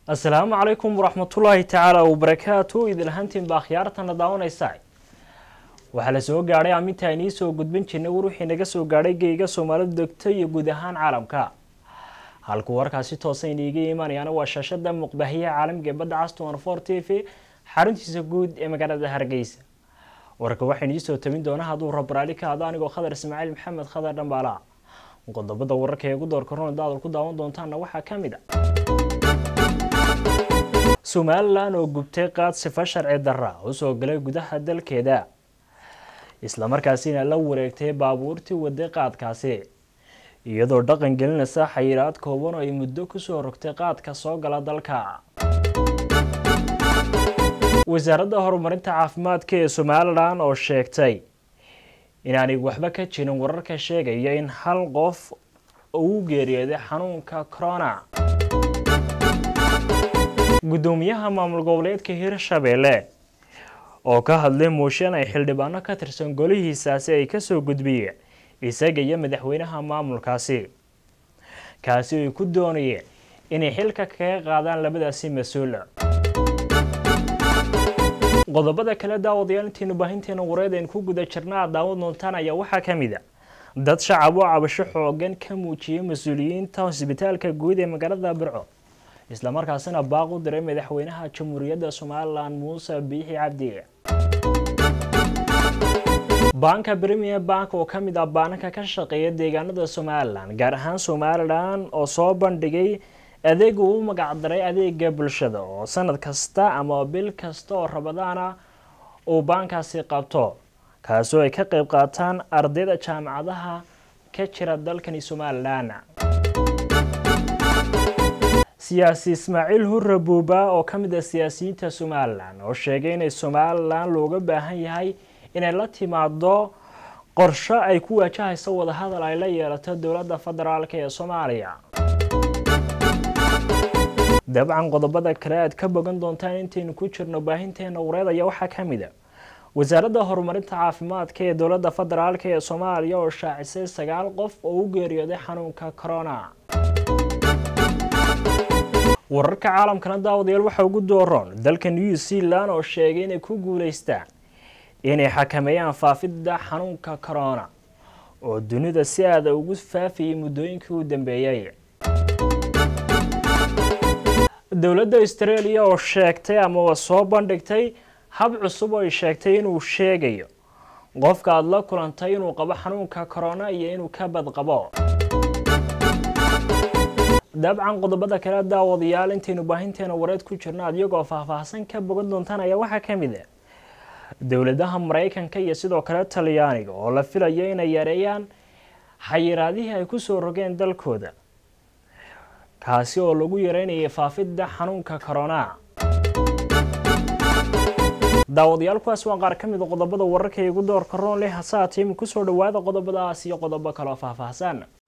asalaamu calaykum waraxmatullaahi tacaala wabarakaatu idil ahaantiinba akhyaartana daawanaysa waxaa la soo gaadhay aminta aynii soo gudbin jirnay war wixii naga soo gaadhay geyga soomaalida degto iyo guud ahaan caalamka halkuu warkaasi toosa iniiga imaanayaana waa shaashada muqbahiyaha caalamiga ee badda caston for t v xaruntiisa guud ee magaalada hargeysa warka waxaa inii soo tabin doona hadduu rabraali ka hado anigoo khadar ismaaciil maxamed khadar dhambaala qodobada wararka ee ugu doorka rona daadal ku daawan doontaana waxaa ka mid a somalilan oo gubtay qaad sifa sharci darra u soo galay gudaha dalkeeda islamarkaasina la wareegtay baabuurtii waday qaadkaasi iyadoo dhaqan gelinaysa xayiraad kooban oo ay muddo kusoo rogtay qaadka soo gala dalka wasaaradda horumarinta caafimaadka ee somalilan oo sheegtay inaanay waxba ka jirin wararka sheegaya in hal qof uu geeriyooday xanuunka corona guddoomiyaha maamul goboleedka hirshabeelle oo ka hadlay mooshan ay xildhibaano ka tirsan golihiisaasi ay kasoo gudbiyeen isaga iyo madaxweynaha maamulkaasi kaasi ay ku doonayeen inay xilka kaga qaadaan labadaasi mas-uul qodobada kale daawadayaal intiinu baahinteena wareed aynu ku guda jirna aad daawad doontaan ayaa waxaa ka mid a dad shacab oo cabasho xoogan ka muujiyay mas-uuliyiinta hosbitaalka guud ee magaalada birco islamarkaasina baaq u diray madaxweynaha jamhuuriyadda somalilan muuse biixi cabdi banka premier bank oo ka mid ah baananka ka shaqeeya deegaanada somalilan gaar ahaan somalilan oo soo bandhigay adeeg uu u magacdaray adeega bulshada oo sanad kasta ama bil kasta oo rabadaana uu baankaasi qabto kaasoo ay ka qeyb qaataan ardayda jaamacadaha ka jira dalkani somalilan siyaasi ismaaciil hurre buuba oo ka mid ah siyaasiyiinta somalilan oo sheegay inay somalilan looga baahan yahay inay la timaado qorsho ay ku wajahayso wadahadal ay la yeelato dowladda federaalk ee soomaaliya dabcan qodobada kale aad ka bogan doontaan intaynu ku jirno baahinteena wareed ayaa waxaa ka mid a wasaaradda horumarinta caafimaadka ee dowladda federaalk ee soomaaliya oo shaacisay sagaal qof oo u geeriyooday xanuunka corona wararka caalamkana daawadayaal waxaa ugu dooroon dalka new zealand oo sheegay inay ku guuleystaan inay xakameeyaan faafidda xanuunka corona oo dunida si aada ugu faafiyay muddooyinkii u dambeeyey dowladda australia oo sheegtay amaba soo bandhigtay hab cusub oo ay sheegtay inuu sheegayo qofka aada la kulantay inuu qabo xanuunka corona iyo inuu ka badqabo dabcan qodobada kale daawadayaal intaynu baahinteena wareed ku jirno adyagoo faahfaahsan ka bogan doontaan ayaa waxaa ka mid a dowladaha maraykanka iyo sidoo kale talyaaniga oo la filayo inay yareeyaan xayiraadihii ay kusoo rogeen dalkooda kaasi oo lagu yareynayay faafidda xanuunka corona daawadayaal kuwaas waa qaar ka mid a qodobada wararka igu doorka roon leh hase haatee kusoo dhawaada qodobadaas iyo qodobo kaloo faahfaahsan